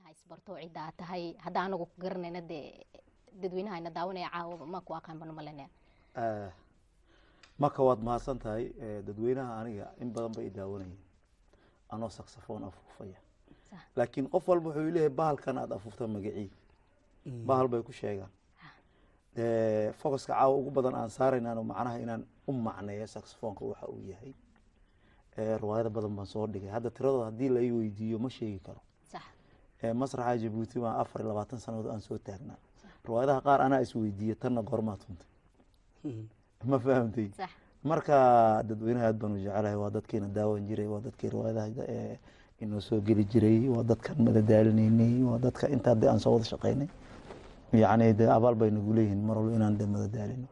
ha isbarto cidda aad tahay hadda anagu ku garanayna dee dadweynaha ina daawanaya caawa ma ku aqaan banu malanaya marka waad mahadsan tahay dadweynaha aniga in badan bay i daawanayeen anoo saxofoon afuufaya laakiin qof walba wuxuu leeyahay bahalkan aad afuufta magacii bahal bay ku sheegaan focuska caawa ugu badan aan saaraynan macnaha inaan u macneeyo saxofoonka waxa uu yahay riwaayado badan baan soo dhigay hadda tiradooda haddii la ii weydiiyo ma sheegi karo masraxa jabuuti baan afar iyo labaatan sanadood aan soo taagnaa riwaayadaha qaar anaa isweydiiye tanna goormaa tuntay ma fahamtay marka dadweynaha aad baan u jecelahay waa dadkiina daawan jiray waa dadkii riwaayadaha inoo soo geli jiray waa dadkan madadaalinaynay waa dadka intaa de aan soo wada shaqaynay yacni de abaal bay nagu leeyihiin mar walba inaan de madadaalino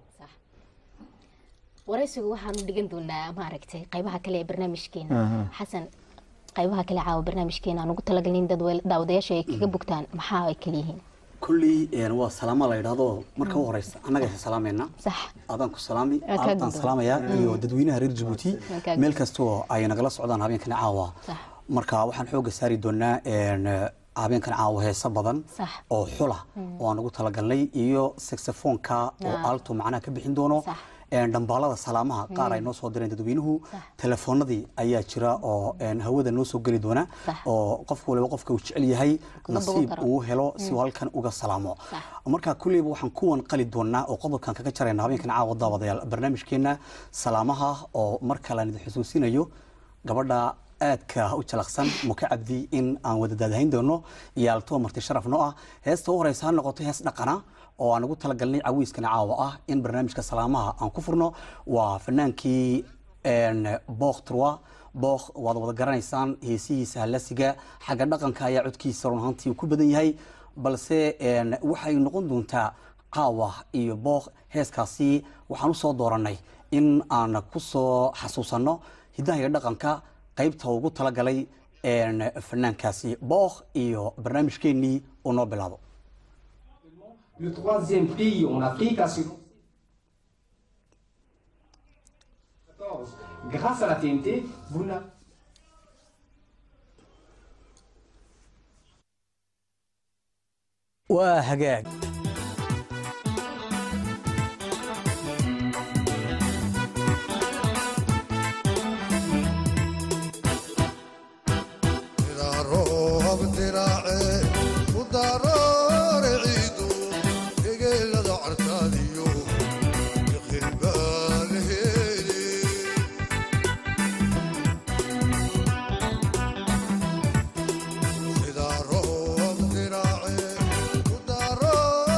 waraysigu waxaanu dhigan doonaa maaragtay qaybaha kale ee barnaamijkeena xasan qaybaha kale caawa barnaamijkeena aan ugu talagalin dad daawadayaasha ay kaga bogtaan maxaa ay kala yihiin kulley waa salaamo la yidhaahdo marka u horeysa annaga isa salaamayna adaan ku salaami aadaan salaamayaa iyo dadweynaha reer jabuuti meel kastoo ay nagala socdaan habeenkani caawa marka waxaan xooga saari doonaa habeenkan caawa heeso badan oo xula oo aan ugu talagalnay iyo saxofoonka oo alto macnaha ka bixin doono dhambaalada salaamaha qaar ay noo soo direen dadweynuhu telefoonadii ayaa jira oo hawada noo soo geli doona oo qof waliba qofka uu jecel yahay nasiib uu helo si uu halkan uga salaamo marka kulleyba waxaan kuwan qali doonaa oo qodobkan kaga jarayna habeenkan caawa daawadayaal barnaamijkeena salaamaha oo mar kale aan idin xusuusinayo gabadha aadka u jalaqsan muka cabdi in aan wada daadahayn doono iyo alto marti sharaf noo ah heesta u horeysa ha noqoto hees dhaqana oo aan ugu talagalnay cawiiskana caawa ah in barnaamijka salaamaha aan ku furno waa fanaankii book troi book waad wada garanaysaan heesihiisa halasiga xagga dhaqanka ayaa codkiisa run ahaantii uu ku badan yahay balse waxay noqon doontaa caawa iyo book heeskaasi waxaan u soo dooranay in aan ku soo xasuusanno hiddaha iyo dhaqanka qaybta ugu talagalay fanaankaasi book iyo barnaamijkeennii uu noo bilaabo le troisième pays en Afrique à ce Grâce à la TNT, vous n'avez waa hagaag Sida roob diraace ku daro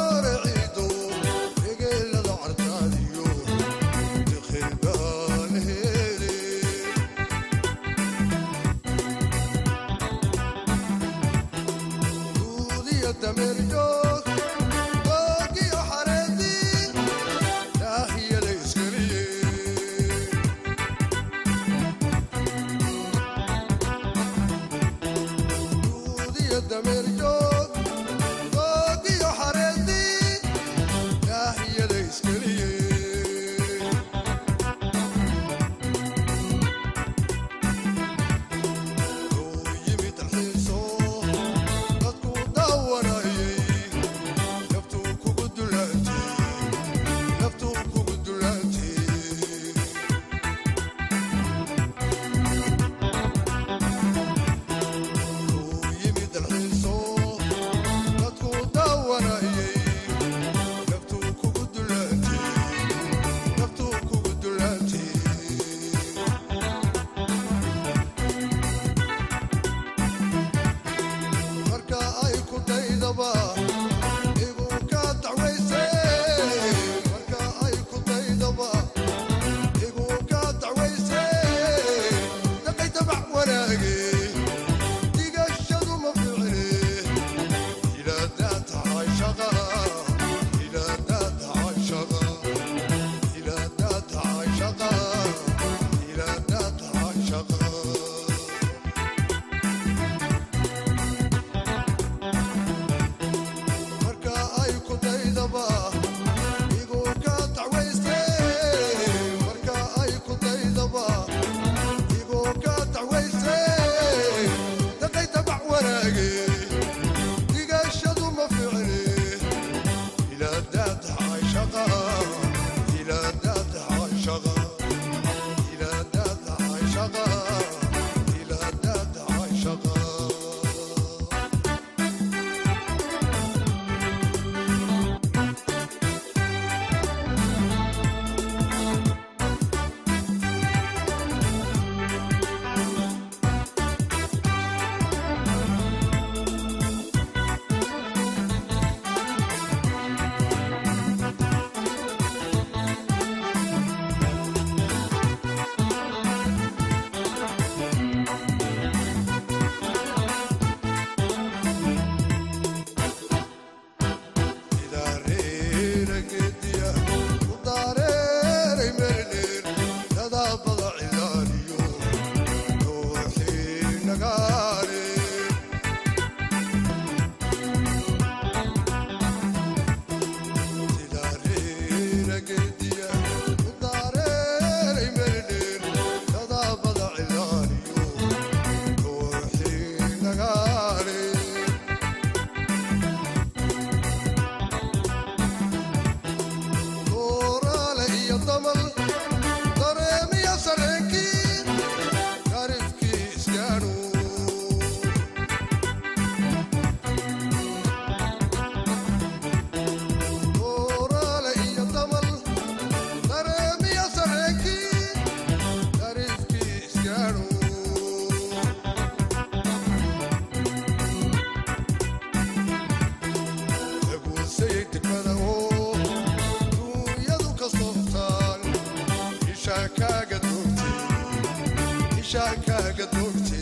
ishaakaaga doogtay ishaakaaga doogtay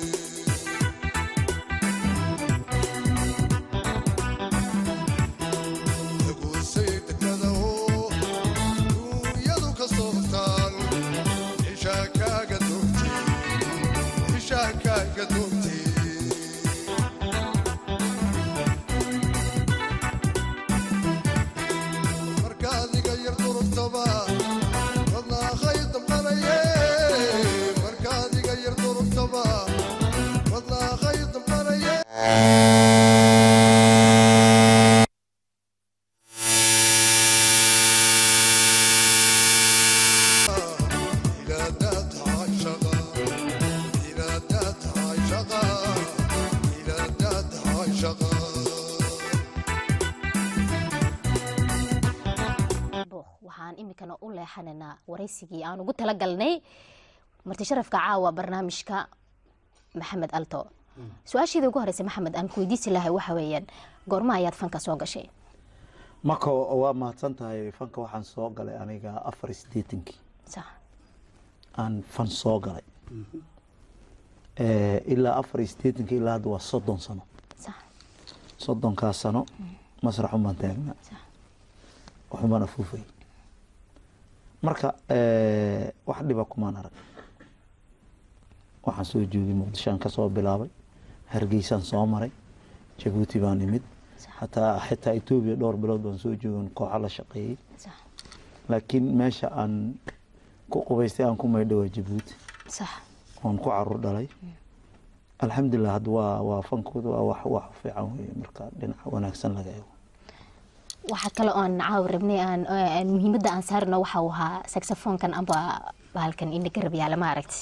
daguusay degmada oo duunyadu ka soobtaan ishaakaaga doogtay ishaakaaga doogtay markaadiga yar durugtaba wadnaaqay damqanaye markaadiga yar durugtaba wadnaaqay damqanaye إلى ذات عشقة إلى ذات عشقة إلى ذات عشقة waxaan imikana u leexanaynaa waraysigii aan ugu talagalnay marti sharafka caawa barnaamijka maxamed alto su-aasheeda ugu horeysa maxamed aan ku weydiisi lahay waxa weeyaan goorma ayaad fanka soo gashay marka waa mahadsan tahay fanka waxaan soo galay aniga afar iyo siddeetankii sax aan fan soo galay Eh, ilaa afar iyo siddeetankii ilaa hadda waa soddon sano sax soddonkaas sano masraxun baan taagnaa Sax. waxun baan afuufay marka eh, wax dhiba kumaan arag waxaan soo joogay muqdishoan ka soo bilaabay hargeysaan soo maray jabuuti baan imid hataa xitaa etoobiya dhowr bilood baan soo joogan kooxa la shaqeeyey sax laakiin meesha aan ku qubaystay aan ku maydho waa jabuuti sax oon ku caruur dhalay alxamdulilah hadda waa waa fankooda waa wax wax fiican weye marka dhinaca wanaagsan laga eego waxaa kale oon caawa rabnay aan aan muhiimadda aan saarno waxa uu ahaa saxofoonkan amba bahalkan indha garab yaala ma aragti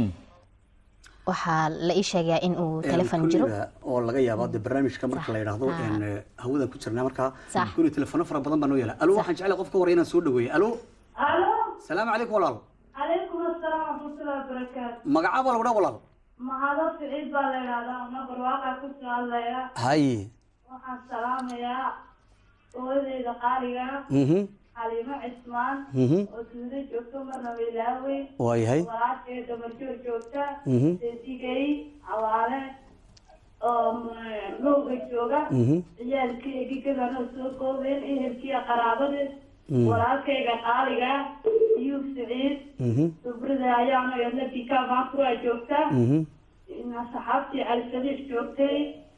waxaa la ii sheegaa in uu telefon jiro kulliga oo laga yaabo de barnaamijka marka la yidhaahdo Ah. een, hawadan ku jirnaa markaa Sax. kulli telefono fara badan baa noo yaala alo waxaan jeclay qofka hore inaan soo dhaweeyo alo الو salaamu calaykum walaal عليكم السلام ورحمة الله وبركاته magacaa baa lagu dhaa walaal ما هذا سعيد بالله أنا برواقع كنت الله haye waxaan salaamayaa hooyadeyda qaaliga mhm xaliimo cismaan mhm oo duudo joogto marna wiilaawe waa yahay walaashee damarjoog joogta Mhm. seedigay cawaale oo lowga jooga mhm ciyaalkii egigadana soo koobeen ehelkiiya qaraabadeed Mm. walaalkayga qaaliga iyuub siciid mhm dubrida ayaana yadna bika maankuraa joogta mhm saxaabtii cali sadiiq joogtay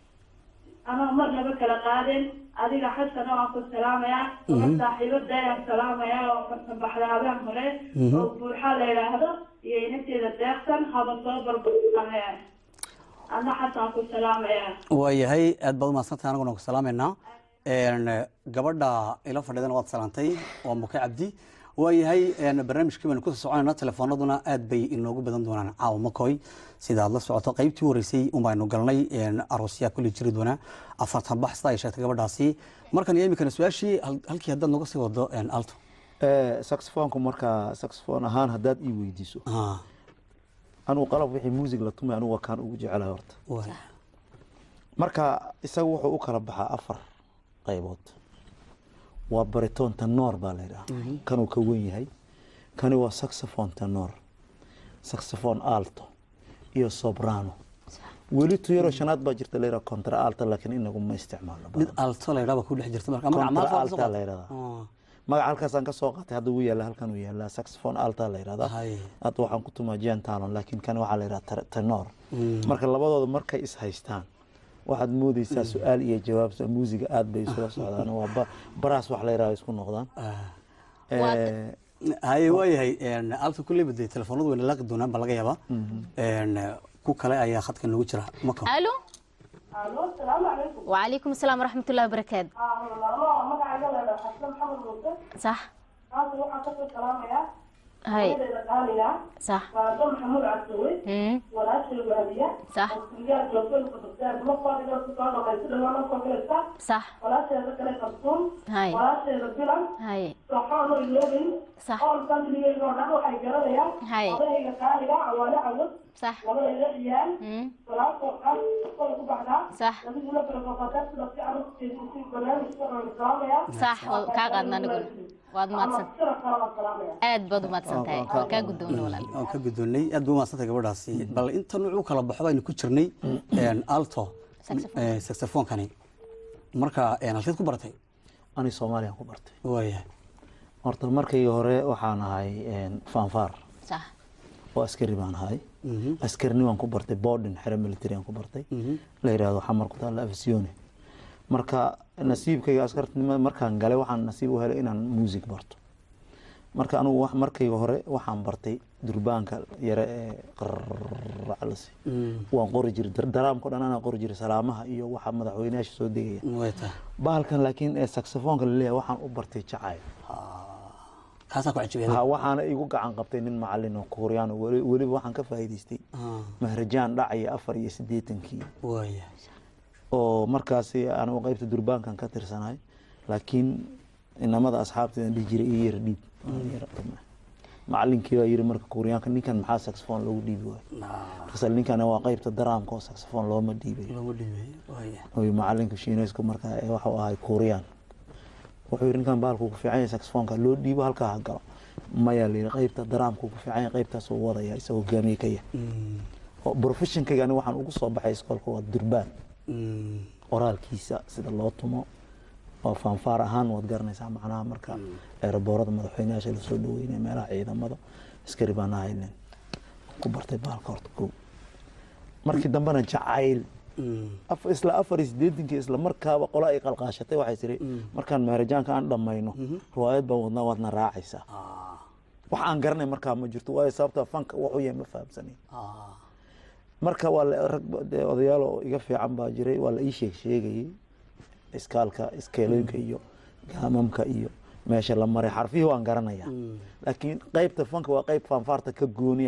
anoo marnaba kala qaadin adiga xasana waan ku salaamayaa uma saaxiibada ayaan salaamayaa oo farsabaxdaabaan hore Mhm. oo buuxa la yidhaahdo iyo inanteeda deeqsan haba soo barbaamaya adna xasan ku salaamayaa waa yahay aad baad umahadsantahay anaguna ku salaameynaa Een, gabadha ila fadhidana waad salaantay waa muke cabdi waa yahay een, barnaamijkii baynu kusoo soconayna telefoonaduna aad bay inoogu badan doonaan caawa makoy sida aad la socoto qaybtii horeysay un baynu galnay een, aroosyaa kulli jiri doona afartan bax sida ay sheegtay gabadhaasi markan iyo imikana su-aashii hal- halkii haddaad nooga sii wado een, alto Eh, saxofoonku markaa saxofoon ahaan haddaad ii weydiiso Ah, anugu qalab wixii muusig la tumay anugu waa kaan ugu jecelahay horta waa- marka isaga wuxuu u kala baxaa afar qaybood waa baritoon tanoor baa la yidhaha kanuu ka wen yahay kani waa saxophone tanoor saxophone alto iyo sobrano weli tuyaro shanaad baa jirta la yidhaha contra alto laakiin inagu ma isticmaalno mid badan alto la yidhaha baa ku dhex jirta marka magaca contra maanta waa alta la yidhahdaa Ah, magaca halkaasaan ka soo qaatay hadda uu yaalla halkan uu yaallaa saxophone alta la yidhahdaa Hay. hadda waxaan ku tumaa jen talon laakiin kan waxaa la yidhaha tar- tenor Mm. marka labadooda markay is haystaan waxaad moodeysaa su-aal iyo jawaab so- muusiga aad bay isula socdaan waa ba- baraas wax la yidhaha isku noqdaan ah. Eh, haye waa yahay een, alta kulleyba dee telefoonadu wayna laaqi doonaan baa laga yaabaa Een, ku kale ayaa khadka noogu jira mako alo alo asalaamu calaykum وعليكم السلام ورحمة الله وبركاته magacayga la yidhaha xasan maxamed muuse صح maanta waxaan kasoo salaamayaa هاي hooyadeyda qaaliga صح waado maxamuud cabdiwe مم. walaashay waaliya صح kulliyaad joogtooyinka dugsiyaad maqaadiga ku soo dhaqaysa dhawaan soo galaysa صح walaasheeda kale kalsuun هاي walaasheeda bilan هاي soxoano iloobin صح ool familigeyga oo dhan waxay garanayaan هاي odayga qaaliga cawaale cawad صح labadayda ciyaal مم. walaalkoo dhan kola ku baxdaa صح adiguna barbabataa sida fiican u jeedinsi barnaamijka oo salaamaya صح kaa qaadna aniguna waad mahadsan sira kale waan salaamaya aad baad u mahadsan mahadsantahay Waan ka- waa kaa guddoona walaal waan ka guddoonnay aad bay umahadsantay gabadhaasi bal inta nuuc u kala baxo baynu ku jirnay een, alto Saxophone. eh, saxophonkani marka een, halkeed ku baratay ani soomaaliyaan ku bartay waayahay horta markii hore waxaan ahay fanfar sax oo askari baan ahay askarni waan ku bartay borden xere military aan ku bartay la yidhaahdo xamar ku taalla afsione marka nasiibkayga askartinimada markaan galay waxaan nasiib u helay inaan music barto marka anugu wax- markayga hore waxaan bartay durbaanka yare ee qaraclasi waan qori jiray dar- daraamka o dhan anaa qori jiray salaamaha iyo waxa madaxweynayaasha soo degaya way tahay bahalkan laakiin ee saxofoonka laleeyahay waxaan u bartay jacayl kaasaa ku ha cajibeeda waxaana igu gacan qabtay nin macalin oo kuuriyaan oo weli- weliba waxaan ka faa'iidaystay mahrajaan dhacaya afar iyo siddeetankii waayahay oo markaasi anigu qaybta durbaankan ka tirsanahay laakiin inamada asxaabteedan dhihi jiray ii yara dhiib Waan yara dhimay. macalinkii baa yiri marka kuuriyaanka ninkan maxaa saxofoon loogu dhiibi waayo markaas ninkan waa qaybta daraamka oo saxofoon looma dhiibay looma dhiibay waayahay oy macalinka shiineysku markaa ee waxuu ahay kuuriyaan wuxuu yidhi ninkan bahalku ku fiican yahay saxofoonka loo dhiibo halkaa ha galo maya la yidhi qaybta daraamku ku fiican yahay qaybtaas uu wadaya isagoo hogaamiye ka yahay oo professionkayga aniga waxaan ugu soo baxay iskoolka waa durbaan qoraalkiisa sida loo tumo oo fanfaar ahaan waad garanaysaa macnaha marka eeraboorada madaxweynayaasha lasoo dhaweynaya meelaha ciidamada askari baan ahaynen ku bartay bahalka horta kow markii dambena jacayl af- isla afar iyo siddeetankii isla markaaba qola ay qalqaashatay waxay tiri markaan maharajaanka aan dhammayno riwaayad baan wadnaa waadna raacaysaa wax aan garanay markaa ma jirto waayo sababta fanka waxu yahay ma fahamsanayn marka waa la- rag ba- dee odayaal oo iga fiican baa jiray waa la ii sheeg sheegayay iskaalka iskeelooyinka iyo gaamamka iyo meesha la maray xarfihii waan garanaya laakiin qaybta fanka waa qayb fanfaarta ka gooniya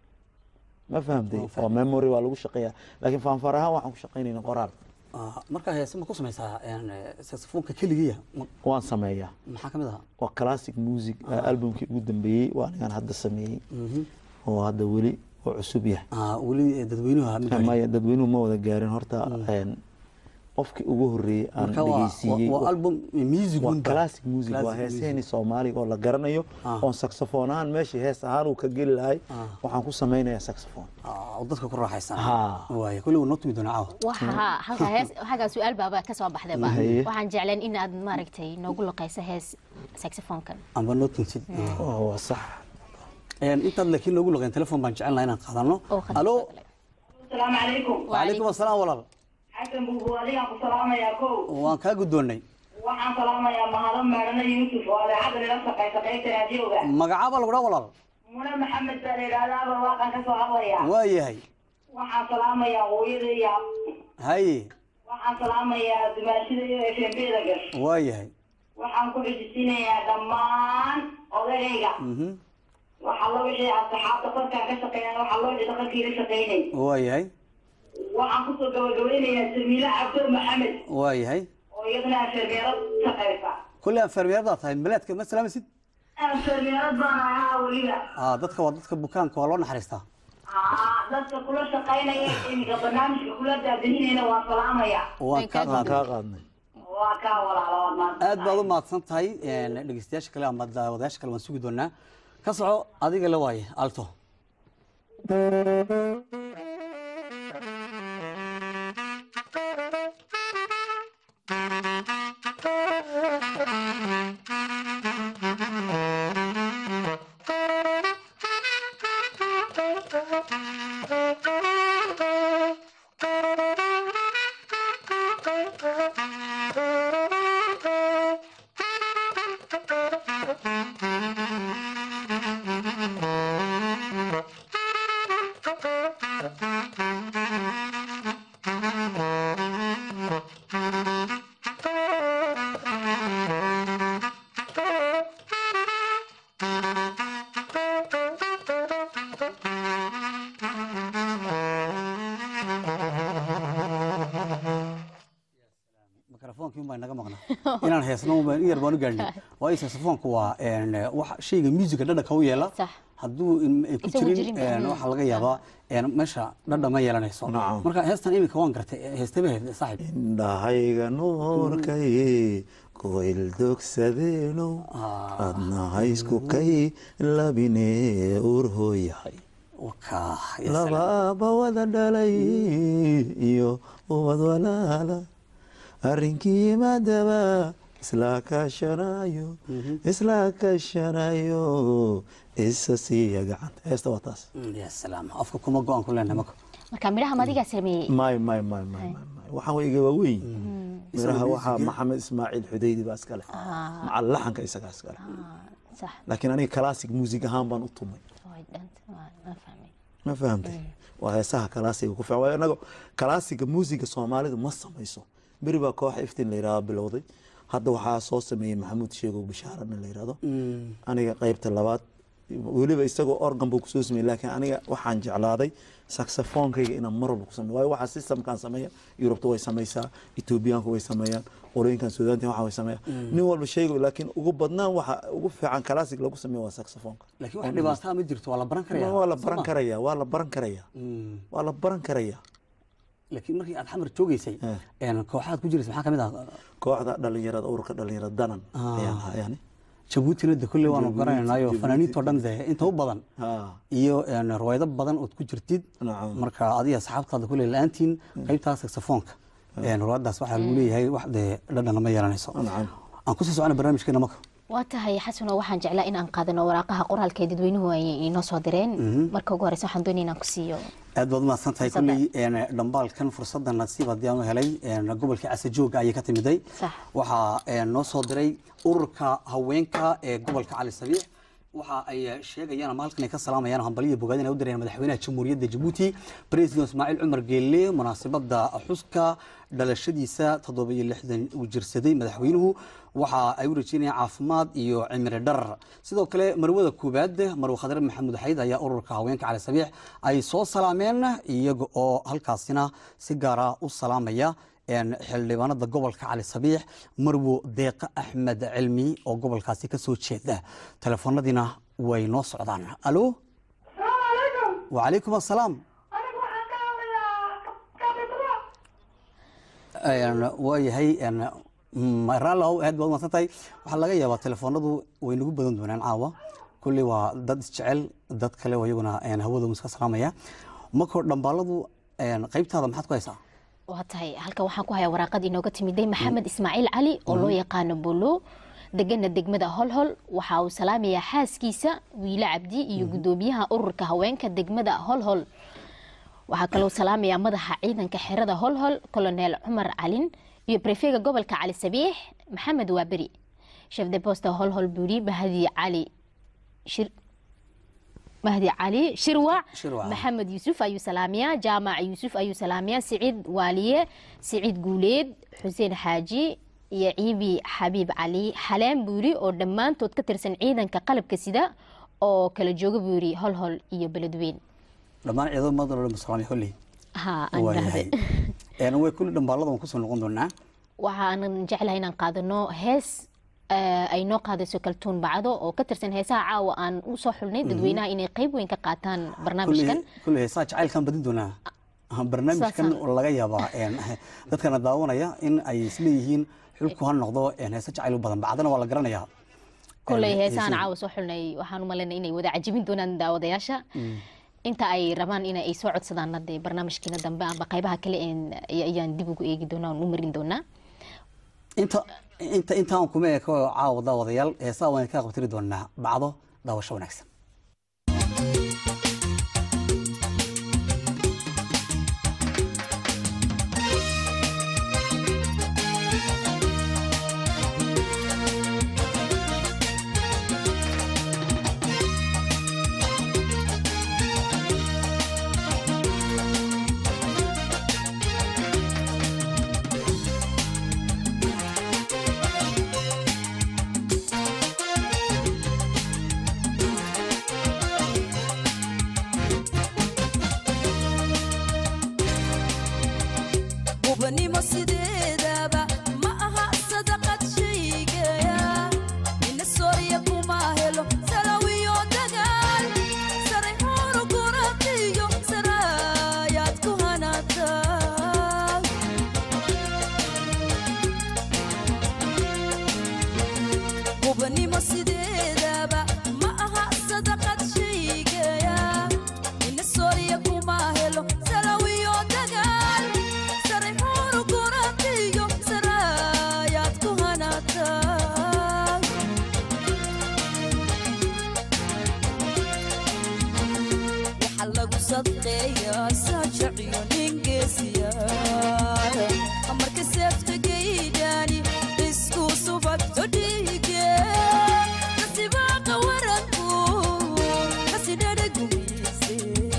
ma fahamtay oo memory waa lagu shaqeeyaa laakiin fanfaar ahaan waxaan ku shaqaynayna qoraal marka heese ma ku samaysaa een, saxofoonka keligiya Ma- waan sameeyaa maxaa ka mid ahaa waa classic music albumkii ugu dambeeyey waa anigaan hadda sameeyey oo hadda weli oo cusub yahay Ah, weli eh, dadweynuhu ma gaarin. maya dadweynuhu ma wada gaarin horta een, qofkii ugu horeeyey aan Marka waa- dhegeysiiyey waa- waa album music waa un ba. classic music waa Classic heeseeni soomaaliga oo la garanayo Ah. oon saxofoon ahaan meeshii hees ahaan uu ka geli lahay Ah. waxaan ku samaynayaa saxofoon Ah, oo dadka ku raaxaysan Ha. waaya kulli waa noo tumi doonaa caawa waxa halka hees halkaa su-aal baaba ka soo baxdayba Haye. waxaan jecleen in aad maaragtay noogu luqayso hees saxofoonkan amba noo tumsid oo waa sax Een, intaad laakiin noogu luqeen telefoon baan jecel lahaa inaan qaadano oo khadka alo soo galay. asalaamu calaykum wacalaykum asalaam walaal xasan buubu adigaan ku salaamayaa kow waan kaa guddoonnay waxaan salaamayaa mahado meedhana yuusuf oo adeecadda nila shaqaysa qaybta raadiyowga magacaaba lagu dhaa walaal mune maxamed baa la yidhaahdaaba waaqan ka soo hadlaya waa yahay waxaan salaamayaa hooyada iyo haye waxaan salaamayaa dumaashida iyo efembeeda gash waa yahay waxaan ku xijisinayaa dhammaan odagayga Mhm. waxaa loo wixii asxaabta qofkaan ka shaqeeya waxaa loo wixii dhaqankii la shaqeynay waa yahay waxaan kusoo gabagabeynayaa jamiile cabdo maxamed waa yahay oo iyadana afeermeerad shaqeysa kulli aan fermeerdaa tahay maleedka ma salaamaysid afeermeerad baan ahaa weliba Ah, dadka waa dadka bukaanka waa loo naxariistaa aa dadka kula shaqaynaya iminka barnaamijka kula daadahinayna waa salaamaya waan kaa waan qaaday kaa qaadnay waa kaa walaalood maanta aad baad u mahadsan tahay een, dhegeystayaasha kale ama daawadayaasha kale waan sugi doonaa ka soco adiga la waaye alto mikrofoonkii unbaa inaga maqnaa inaan heesno unbaa in yar baan u gaadhnay waayo saxofoonku waa een, wax shayga musica dhadhanka u yeela Sax. hadduu in- ay ku Isagu jirin jirin, een, mm. waxaa laga yaabaa een, meesha dhadhan ma yeelanayso Nacam. marka heestan iminka waan gartay heestaba heed saaxib indhahayga nuurkay koyldogsadeenow adna haysku kay labine urhooyahay labaaba wada dhalay iyo ubad walaala arrinkii yimaadaba isla kaashanayo isla kaashanayo isa siiya gacanta heesta waa taas ya salaam afka kuma go-aan ku leenahay marka marka midhaha madigaa sameeyey may may may may may may waxaan way iga waaweyn miraha waxaa maxamed ismaaciil xudaydi baa iskale maca laxanka isagaa iskale sax laakiin aniga classic music ahaan baan u tumay way dhanta waa- waan fahmay ma fahamtay waa heesaha kalaasiga ku fiican waayo anaga kalaasiga muusiga soomaalidu ma samayso beri baa koox iftin la yidhahdo bilowday hadda waxaa soo sameeyey maxamuud sheegow bishaarana la yidhahdo aniga qaybta labaad weliba isagoo organ buu kusoo sameeyey laakiin aniga waxaan jeclaaday saxofoonkayga inaan mar walba ku sameeyo waayo waxaa systemkan sameeya yurubta way samaysaa etoobiyaanku way sameeyaan qolooyinkan suudaanta waxa way sameeyaan nin walba sheego laakiin ugu badnaan waxa ugu fiican kalaasig lagu sameeyo waa saxofoonka laakiin wax dhibaataa ma jirto waa la baran karaya waa la baran karaya waa la baran karaya waa la baran karaya laakiin markii aad xamar joogeysay een, kooxaad ku jiraysa maxaa ka mid ah kooxda dhalinyarada ururka dhalinyarada danan ayaan ahaa yani jabuutina de kolley waanu garanaynayo fanaaniintoo dhan de inta u badan Ha, iyo een, riwaayado badan ood ku jirtid nacam. marka adiga asxaabtaada kolley la-aantiin qaybtaa saxofoonka een, riwaayadaas waxaa lagu leeyahay wax dee dhadhan ma yeelanayso nacam. aan kusii socona barnaamijkeena marka waa tahay xasano waxaan jeclaa in aan qaadano waraaqaha qoraalka ee dadweynuhu ay inoo soo direen marka ugu horeysa waxaan doonaya inaan ku siiyo aad baad umahadsan tahay Fursadda. kolley een, dhambaalkan fursadda nasiib haddii aan u helay een, gobolka casajooga ayay ka timiday Sax. waxaa een, noo soo diray ururka haweenka ee gobolka cali sabiix waxa ay sheegayaan ama halkan ay ka salaamayaan hambaliya bogaadin ay u dirayaan madaxweynaha jamhuuriyadda jabuuti president ismaaciil cumar geelle munaasabadda xuska dhalashadiisa toddoba iyo lixdan uu jirsaday madaxweynuhu waxa ay u rajeynayaan caafimaad iyo cimri dharar sidoo kale marwada koowaad marwe khadre maxamuud xayd ayaa ururka haweenka cali sabiix ay soo salaameen iyaga oo halkaasina si gaara u salaamaya een, xildhibaanada gobolka cali sabiix marwo deeqa axmed cilmi oo gobolkaasi ka soo jeeda telefoonadiina way noo socdaan alo wacalaykum assalaam Een, waayahay een, mm, raallow aad baad umadsan tahay waxaa laga yaabaa telefoonadu way nagu badan doonaan caawa kulley waa dad isjecel dad kale oo iyaguna een, hawada iska salaamaya markoo dhambaaladu een, qaybtaada maxaad ku haysaa waa tahay halkan waxaan ku hayaa waraaqad inooga timiday maxamed ismaaciil cali oo loo yaqaano bolo degana degmada holhol waxa uu salaamayaa xaaskiisa wiile cabdi iyo gudoomiyaha ururka haweenka degmada holhol waxaa kaloo salaamayaa madaxa ciidanka xerada holhol colonel cumar calin iyo brefega gobolka cali sabiix maxamed waaberi chef de posta holhol buuri mahdi cali shir mahdi cali shirwac Shirwac. maxamed yuusuf ayuu salaamiyaa jaamac yuusuf ayuu salaamiyaa siciid waaliye siciid guuleed xuseen xaaji iyo ciibi xabiib cali xaleen buuri oo dhammaantood ka tirsan ciidanka qalabka sida oo kala jooga buuri holhol iyo beledweyn dhammaan ciidamada madalo salaamay holley ha aan waayahay idhaahde een, way kulli dhambaalada waan kusoo noqon doonaa waxaan jeclahay inaan qaadano hees eh, ay noo qaadayso kaltuun bacdo oo ka tirsan heesaha caawa aan u soo xulnay dadweynaha inay qayb weyn ka qaataan barnaamijkan kulley heesaa jacaylkaan badin doonaa Ah, barnaamijkan Saasaan. oo laga yaabaa een, dadkana daawanaya in ay isleeyihiin xulku ha noqdo een, heese jacayl u badan bacdana waa la garanayaa koley Een, heesahan heesaha. caawa soo xulnay waxaan u malaynay inay wada cajibin doonaan daawadayaasha inta ay rabaan in ay soo codsadaan hadee barnaamijkiina dambe amba qaybaha kale een ayaan dib ugu eegi doonaa oon u marin doonaa inta inta intaan kuma eko caawa daawadayaal heesaha waan ka qabtiri doonaa bacdo daawasho wanaagsan Thank sadqeeya saajaciyo ningeesiya marka seeftageydani isku subagto dhiige nasibaaqa waranku kasidhadha gumise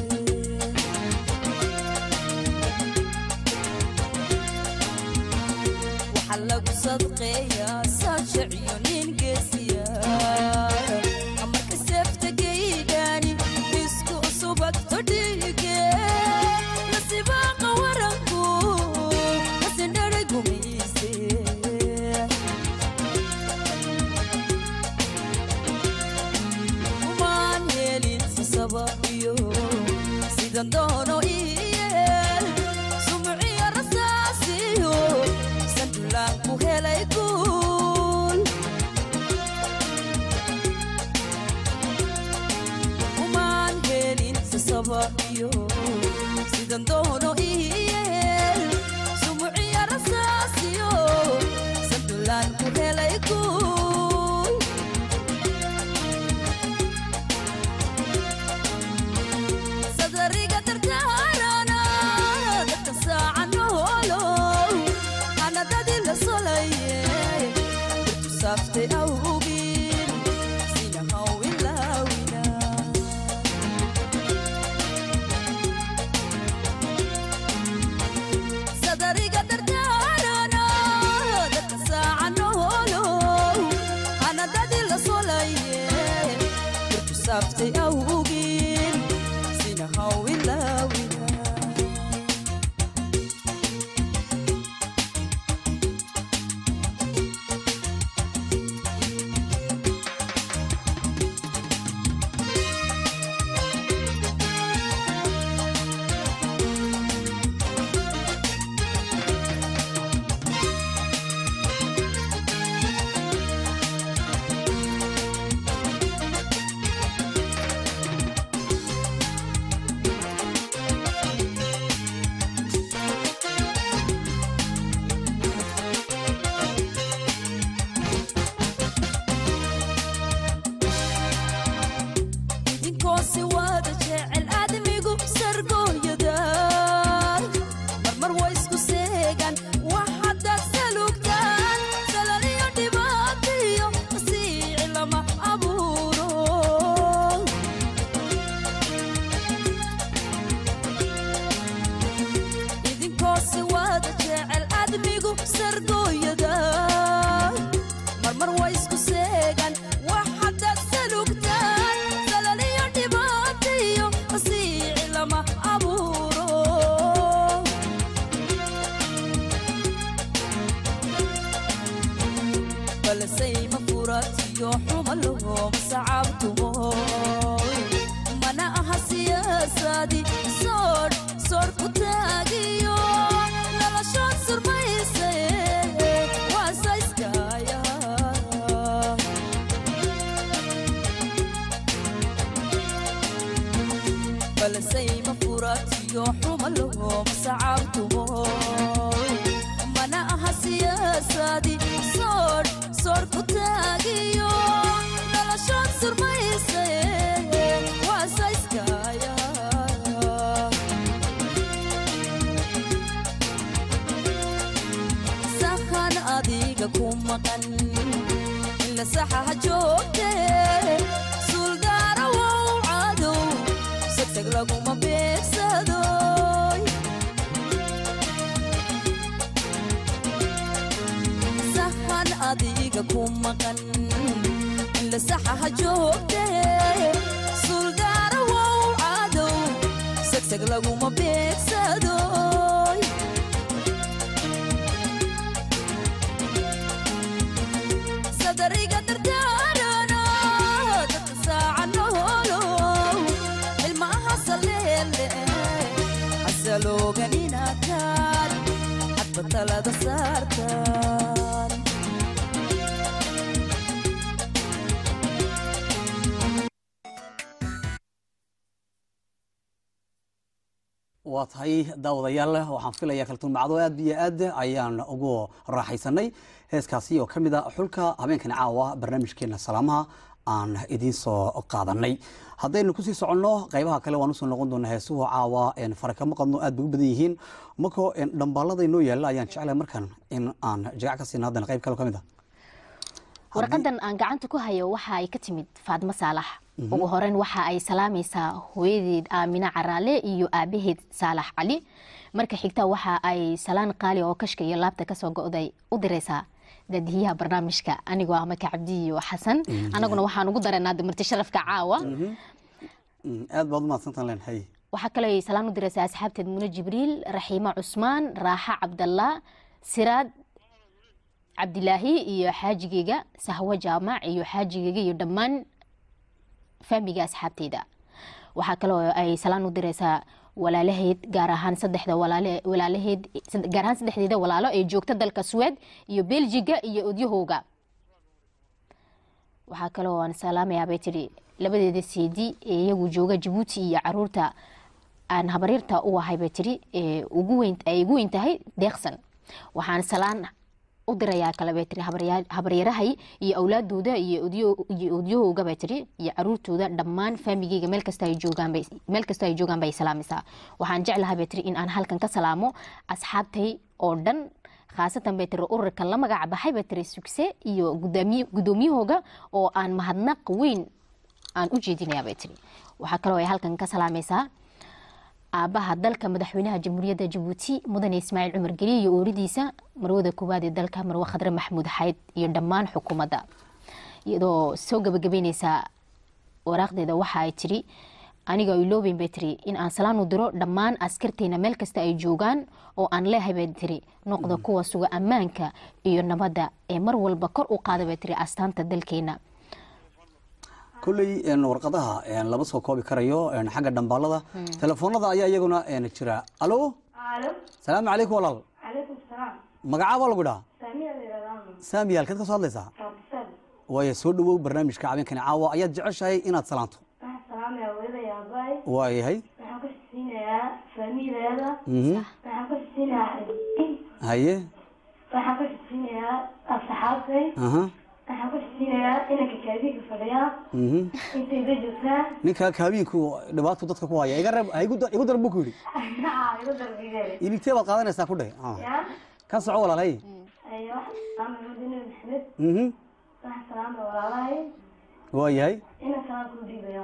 waxaa lagu sadqeeyaa saajaciyo ningeesiya marka seeftageydani isku subagto dhiige nasibaaqa waranku kasidhadha gumise umaan helin sasaba iyo sidan doono iyeel sumciyo rasaasiyo sandulaan ku helay guul umaan helin sasaba iyo sidan doono iyeel sumciyo rasaasiyo sandulaan ku helay guul sadariga dardaarana dadka saacano holo anadadii la solaye birtu saaftay awgin sina hawilaawina sadariga dardaarana dadka saacano holo anadadii la solaye birtu saaftay awgin sina hawilaawina idinkoosi wada jecel aadamigu sargooyada marmar way isku seegan waxadaad salugtaan salaliyo dhibaatiyo masiici lama abuuro idinkoosi wada jecel aadamigu sargooyada marmar way isku seegan waxadaad salugtaan salaliyo dhibaatiyo masiici lama abuuro balsayma furatiyo xuma lahoma sacabtumo mana aha siyaasadi soodh soodh ku taagiyo noloshood surmayse waasayskaya balsayma furatiyo xuma lahoma sacabtumo mana aha siyaasadi soodh soodh ku taagiyo noloshood surmayse waasayskaya sahan adiga ku maqan ila saxaha joogte suldaara wow cadow segteg laguma beegsadoy sahan adiga ku maqan ila saxaha joogte suldaara wow cadow segteg laguma beegsadoy sadariga dardaarana dadka saacano holo ilmaha saleele hasaloogan inakaan hadba talada saartaan waa tahay daawadayaal waxaan filayaa kaltuun macdo aad iyo aad ayaan ugu raaxaysanay heeskaasi oo ka mid a xulka habeenkan caawa barnaamijkeena salaamaha aan idiin soo qaadanay haddaynu kusii soconno qaybaha kale waan usoo noqon doonaa heesuhu caawa een, fara kama qadno aad bay u badan yihiin markoo een, dhambaalada inoo yaalla ayaan jeclahay markan in aan jagac ka siina haddana qayb kale ka mid ah warqadan aan gacanta ku hayo waxa ay ka timid faadmo saalax ugu horeyn waxa ay salaamaysaa hooyadeed aamina caraale iyo aabaheed saalax cali marka xigta waxa ay salaan qaali oo kashka iyo laabta kasoo go'day u diraysaa daadiyaha barnaamijka anigoo ah maka cabdi iyo xasan anaguna waxaan ugu daranaa damarti sharafka caawa Mm, aad baad umahadsantaan len hay waxaa kaloo ay salaan u diraysaa asxaabteed mune jibriil raxiimo cusmaan raaxa cabdallah siraad cabdilaahi iyo xaajigeyga sahwo jaamac iyo xaajigeyga iyo dhammaan faamiga asxaabteyda waxaa kaloo ay salaan u diraysaa walaalaheed gaar ahaan saddexda walaale walaalaheed sad- gaar ahaan saddexdeeda walaalo ee joogta dalka suweed iyo beljiga iyo odyahooga waxaa kaloo aan salaamayaa bay tidhi labadeeda seedi ee iyagu jooga jabuuti iyo caruurta aan habaryarta u ahay bay tidhi ee ugu weyn ay ugu weyn tahay deeqsan waxaan salaan u dirayaa kale bay tidhi habarya- habaryarahay iyo awlaadooda iyo odyo- iyo odyahooga bay tidhi iyo caruurtooda dhammaan faamigeyga meel kasta ay joogaan bay meel kasta ay joogaan bay salaamaysaa waxaan jeclahay bay tidhi in aan halkan ka salaamo asxaabtay oo dhan khaasatan bay tiri ururka la magac baxay bay tiri sugse iyo gudaamiy- gudoomiyahooga oo aan mahadnaq weyn aan u jeedinaya bay tiri waxaa kaloo ay halkan ka salaamaysaa aabaha dalka madaxweynaha jamhuuriyadda jabuuti mudane ismaaciil cumar geli iyo ooridiisa marwada koowaad ee dalka marwe khadre maxamuud xayd iyo dhammaan xukuumadda iyadoo soo gabagabeyneysa waraaqdeeda waxa ay tiri aniga iloobeyn bay tiri in aan salaan u diro dhammaan askarteena meel kasta ay joogaan oo aan leehay bay tiri noqda kuwa suga ammaanka iyo nabadda ee mar walba kor u qaada bay tiri astaanta dalkeena kolley een, warqadaha een, lama soo koobi karayo een, xagga dhambaalada telefoonada ayaa iyaguna een, jira alo alo salaamu calaykum walaal calaykum salaam magacaabaa lagu dhaha saamiya layidhahdaa saami halkeed ka soo hadlaysaa raabisal waayo soo dhawow barnaamijka habeenkani caawa ayaad jeceshahay inaad salaanto waxaan salaamayaa hooyada yaabaay waayahay waxaan ka siinayaa faamiileeda Mhm. waxaan ka siinayaa xidhiidh haye waxaan ka siinayaa asxaabtay aha waxaan ka siinayaa inanka kaadiga fadhiyaa mhm. intayda joogtaa ninka kaabiinku dhibaato dadka ku haya iga reeb ha igu dar- igu dar buu ku yidhi aa igu darbigee iligtee baad qaadanaysaa ku dheh Ah. yaa ka soco walaal hay ayo waxaan salaamaya mudane maxamed Mhm. waxaan salaamaya walaalahay waayahay inan salaan kuu dhiibaya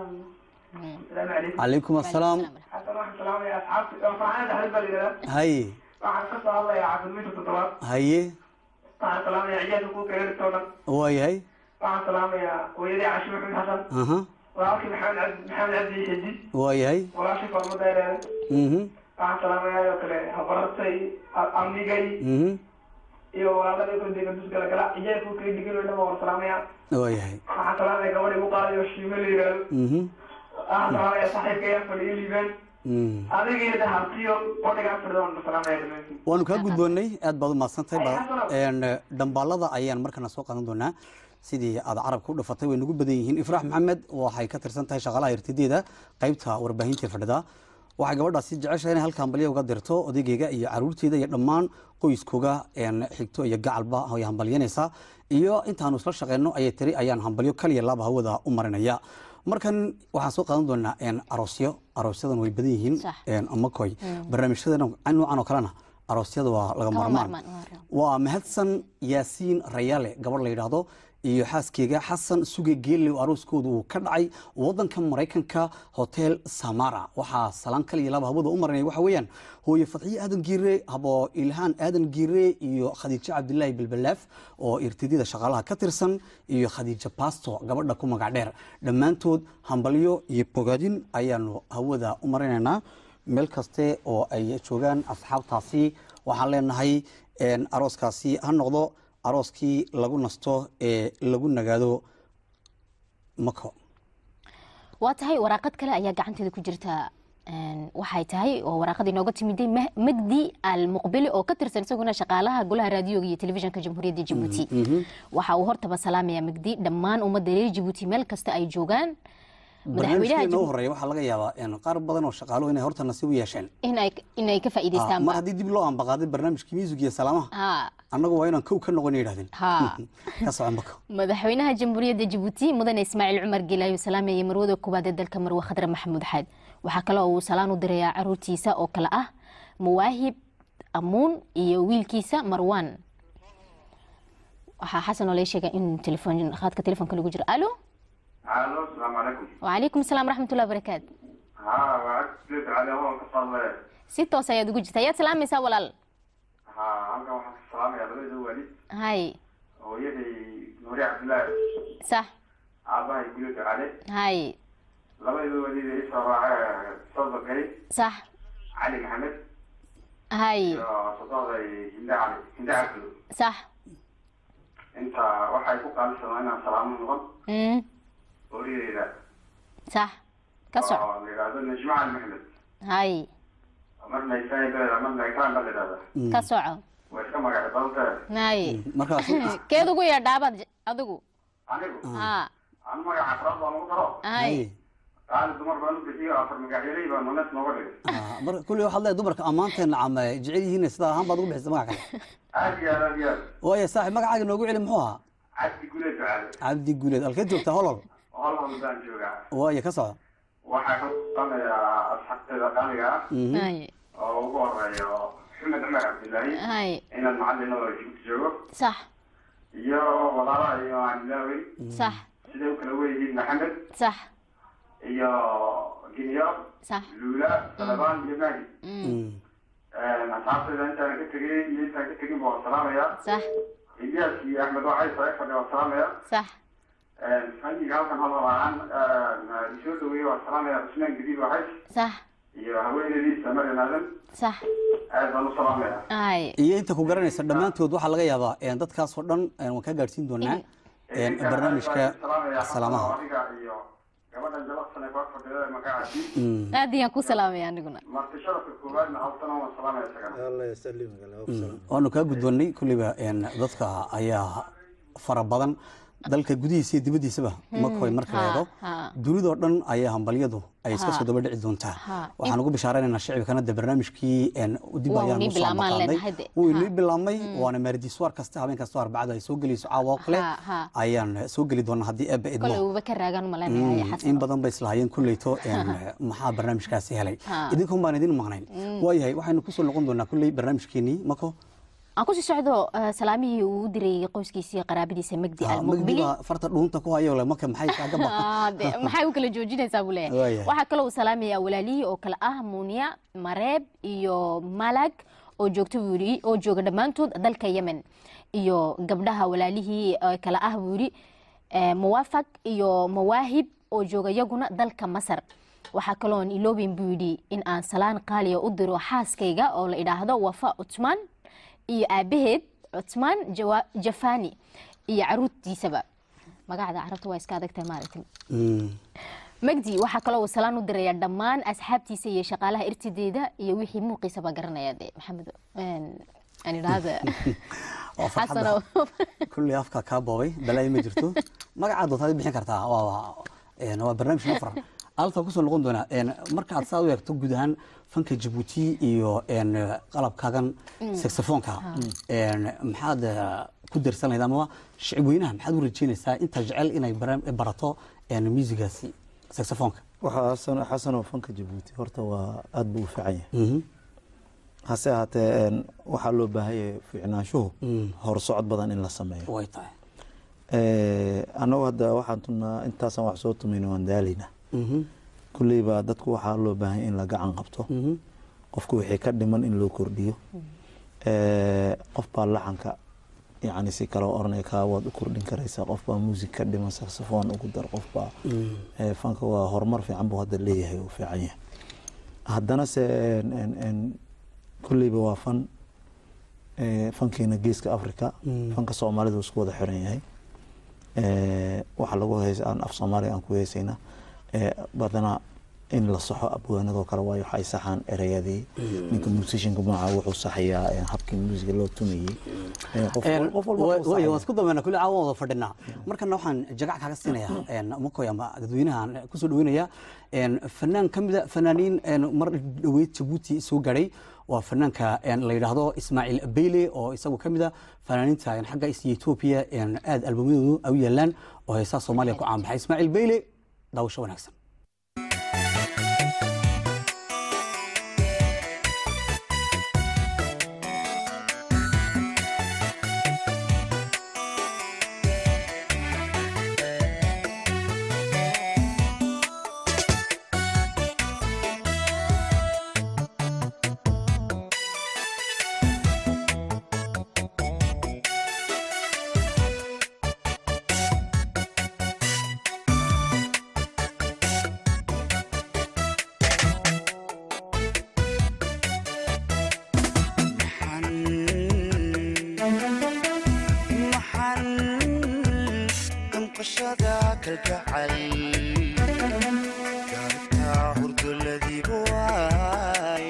السلام عليكم calaykum assalaam حسن واحد سلام يا اصحابي فرحان تحت بالي haye waxaan ka soo hadlayaa caafimaadka toddobaad haye waxaan salaamayaa ciyaalka kuwa kaleertoo dhan waayahay waxaan salaamayaa hooyadii cashi maxamed xasan aha walaalkii maxamed cabdi maxamed cabdi xidid waayahay walaashii farmo dheereere mhm waxaan salaamayaa oo kale habarartay amnigay mhm iyo walaalada kordega dusgala gala ciyaalka kuwa kale dhigan oo dhan baan war salaamayaa waayahay waxaan salaamaya gabadh igu qaadayo shiime la yidhaahdo mhm waxaan salaamayaa saaxiibkaya fadhiyo liibaan mhm adigiina de hartiyo qodhigaa fadhido waan salaamaya dhammaantiin waanu kaa gudboonnay aad baad u mahadsantahay ba- een, dhambaalada ayaan markana soo qaadan doonaa sidii aad carabka u dhafatay way nagu badan yihiin ifraax maxamed waxay ka tirsan tahay shaqaalaha irtideeda qaybta warbaahinta fadhida waxay gabadhaasi jeceshahay inay halkan balyo uga dirto odaygeyga iyo caruurteeda iyo dhammaan qoyskooga een, xigto iyo gacalba ay hambalyanaysaa iyo intaanu isla shaqeyno ayay tiri ayaan hambalyo kaliya laba hawada u marinaya markan waxaan soo qaadan doonaa een, aroosyo aroosyadan way badan yihiin Sax. een, amakoy barnaamijyada noocan oo kalena aroosyada waa laga Kama marmaan maarmaan, waa. waa mahadsan yaasiin rayaale gabadh la yidhaahdo iyo xaaskeyga xasan suge geelle oo arooskooda uu ka dhacay wadanka maraykanka hotel samara waxaa salaan kal iyo laba hawada u marinaya waxa weeyaan hooye fadxiye aadan giire habo ilhaan aadan giire iyo khadiijo cabdilaahi belbelaaf oo irtidida shaqaalaha ka tirsan iyo khadiijo basto gabadha ku magac dheer dhammaantood hambalyo iyo bogaadin ayaanu hawada u marinaynaa meel kaste oo ay joogaan asxaabtaasi waxaan leenahay een, arooskaasi ha noqdo arooskii lagu nasto ee lagu nagaado mako waa tahay waraaqad kale ayaa gacanteeda ku jirta Een, waxay tahay oo waraaqad inooga timiday Mah- magdi al muqbili oo ka tirsan isaguna shaqaalaha golaha raadiyoga iyo telefishinka jamhuuriyadda jabuuti waxa uu hortaba salaamaya magdi dhammaan ummadda reer jabuuti meel kasta ay joogaan madaxweynaha barnaamijkeena u Jabuuti horeeya waxaa laga yaabaa een, qaar badan oo shaqaalo inay horta nasiib u yeesheen inay inay ka Ah, faa'iidaystaan mar haddii dib loo ambaqaaday barnaamijkii miisig iyo salaamaha ha annagu waa inaan kow ka noqon yidhahdeen Ha. ka soco mako madaxweynaha jamhuuriyadda jabuuti mudane ismaaciil cumar geelaayo salaameeye marwada koowaad ee dalka marwe khadre maxamuud xaad waxaa kale oo uu salaan u dirayaa caruurtiisa oo kale ah muwaahib amuun iyo wiilkiisa marwan waxaa xasan oo laga sheegay in telefoon khadka telefoonka lagu jiro alo الو السلام عليكم wacalaykum asalaam raxmatullahi barakaatu ها وعدت على هو كصل si toos ayaad ugu jirta ayaad salaamaysaa walaal ها halkan waxaan ka salaamayaa labada waalid hay hooyaday nuuri cabdillaahi sax aabahay gulida cali hay labada waalid ee isoo raacay sadaqay sax cali maxamed hay iyo sadaqday hinde cali hinde cabdi sax inta waxay ku qaalisanaa inaan salaamo noqon Mm, hooyadeyda sax ka soco oo la yidhaahdo najmo cali maxamed hay marna isaan baa marna ikraan baa la yidhahdaa ka soco waa iska magac badantee hay markaas keed ugu yeedhaabaad adigu anigu ha aan magaca afraad baan ugu daro hay qaali dumar baan u bixiyo afar magacyaley baan manes nooga dhigay marka kulli waxaad leedahay dumarka ammaanteena cama jecel yihiin sidaa ahaan baad ugu bixisay magac kale aad iyo aad aad iyo aad waayo saaxib magacaaga noogu celi muxuu ahaa cabdi guleed ducaale cabdi guuleed halkeed joogtaa holol holhol baan joogaa waayo ka soco waxaa ka qanayaa asxaabteeda qaaliga ah hay oo ugu horeeyo maxamed cumar cabdillaahi hay inaan macallin oo jibuuti joogo sax iyo walaalaha iyo aan ilaawey sax siday u kala weyihiin maxamed sax iyo ginyo sax luula salabaan iyo mahi Mm, asxaabteeda intaan ka tegay iyo intaan ka tegin baa salaamayaa sax ilyaas iyo axmed waxay soo eg fadhiya waa salaamayaa sax fanniga halkan hal ahaan isoo dhaweeye waa salaamaya cusmaan gadiid waxay sax iyo haweenadiisa marian aadan sax aad baan u salaamaya hay iyo inta ku garanaysa dhammaantood waxaa laga yaabaa een, dadkaasoo dhan een, waan kaa gaadhsiin doonaa een, barnaamijka salaamaha adiga iyo gabadhan jalaqsan ee kor fadhida magacaasi Mm. aad ayaan ku salaamaya aniguna marti sharafka koowaadna haltana waan salaamaya isagana allah yasalimka salaam waanu kaa guddoonnay kulliba een, dadka ayaa fara badan dalka gudihiisa iyo dibaddiisaba makoy marka la ha, eego ha. dunidoo dhan ayaa hambalyadu ay iska soo daba dhici doontaa Ha. waxaan ugu bishaaraynaynaa shicibkana de barnaamijkii een, dib Waa ayaan inii usoo bilaabmaan maqaadnay leenahay de. wuu Ha. inii bilaabmay waana maardiiswaar kasta habeen kastoo arbacada ay soo gelayso caawa oo kale Ha, ha. ayaan soo geli doonaa haddii eebba idmo kole uuba ka raagaan malaynayaa Mm, xasan in badan bay islahaayeen kulleyto een, maxaa barnaamijkaasi helay Ha. idinkun baan idin maqnayn waayahay waxaynu kusoo noqon doonaa kulley barnaamijkeenii mako aan kusii socdo eh, salaamihii uu u diray qoyskiisii qaraabadiisa magdi Ah, almuqbili magdiba farta dhuunta ku hayo le maka maxay kaaga ba Ah, de, maxay u kala joojinaysaa buu leeyahay Waayahay. waxaa kaloo uu salaamayaa walaalihii oo kale ah muuniya mareeb iyo malag oo joogta buu yidhi oo jooga dhammaantood dalka yemen iyo gabdhaha walaalihii oo kale ah buu yidhi eh, muwaafaq iyo mawaahib oo jooga iyaguna dalka masar waxaa kaloon iloobin buu yidhi in aan salaan qaaliya u diro xaaskayga oo la idhaahdo wafa cutmaan iyo aabaheed cutmaan Jawa- jafani iyo caruurtiisaba magacda carabta waa iska adagtahay maaragtay Mm. magdi waxaa kaloo uu salaan u dirayaa dhammaan asxaabtiisa iyo shaqaalaha irtideeda iyo wixii muuqiisaba garanaya de maxamed een, aan idhaahda Waa farxadda. xasano kulley afka kaa boobay balaayi ma jirto magacaad doontaad bixin kartaa waa waa- een, waa barnaamij nafar alta kusoo noqon doonaa een, marka aad saa u eegto guud ahaan fanka jabuuti iyo een, qalabkaagan saxofoonka een, maxaad eh, ku darsan lahayd ama shicib weynaha maxaad u rajeynaysaa inta jecel inay bara- barato een, muusigaasi saxofoonka waxaa xasan xasanoo fanka jabuuti horta waa aad buu u fiican yahay Mhm. hase ahaatee een, waxaa loo baahan yahay fiicnaanshuhu Mm. horsocod badan in la sameeyo way tahay annagu hadda waxaan tunnaa intaasaan wax soo tumayna waan daalaynaa Mhm. kulleyba dadku waxaa loo baahan yahay in la gacan qabto Mhm. qofku wixii ka dhiman in loo kordhiyo Eh, qof baa laxanka yacni si kale oranaya kaa waad u kordhin karaysaa qof baa muusig ka dhiman saxophone ugu dar qof baa Eh, fanka waa horumar fiican buu hadda leeyahay uu fiican yahay haddana se en- en- en, kulleyba waa fan eh, fankeena geeska africa Mm. fanka soomaalida uu isku wada xiran yahay Eh, waxa lagu heys aan af soomaaliga aan ku heysayna Eh, badanaa in la saxo abwaanadoo kale waayo waxay saxaan ereyadii ninka musicianka magaca wuxuu saxayaa eh, habkii muusiga loo tumayey Eh, qof wal- qof walba wuxuu way saxayaa. waan isku dameena kulli caawa wada fadhinaa markana waxaan jagac kaaga siinayaa een, makoy ama dadweynahan kusoo dhaweynaya een, fanaan ka mida fanaaniin een, mar dhaweyd jabuuti soo gaadhay waa fanaanka een, la yidhaahdo ismaaciil beyle oo isagu ka mid a fanaaniinta een, xagga is etoobiya een, aad albamadoodu ay u yaalaan oo heesaha soomaaliya ku caanbaxay ismaaciil beyle daawasho wanaagsan maxan damqashada kalgacal gaartaa hurdoladiibu waay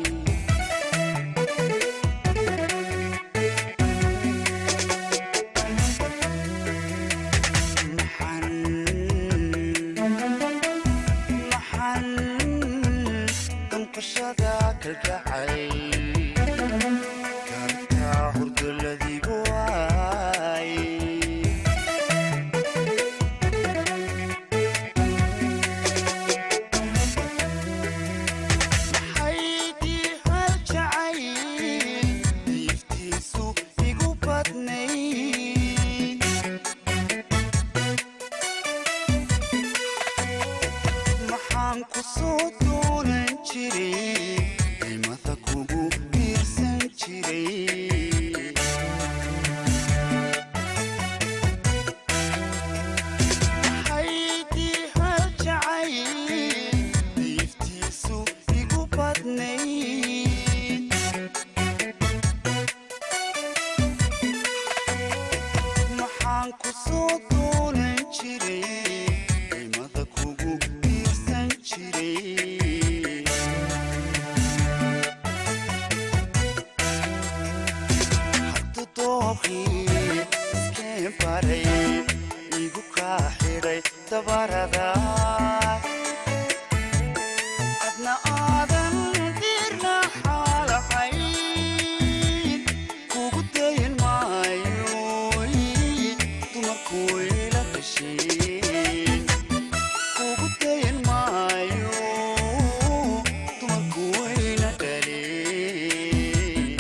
maxan damqashada kalgacal gaartaa hurdoladiibu waay maxaydii hal jacayl diiftiisu igu badnay maxaan ku soo doonan jiray qiimada kugu biirsan jiray maxaydii hal jacayl diiftiisu igu badnay maxaan ku soo doonan jiray qiimada kugu biirsan jiray haddu dooqii iskeen baray igu kaa xidhay dabarada adna aadan dirna xaalahayn kugu dayin maayo dumarku ila dhasheen kugu dayin maayo dumarku wayna dhaleen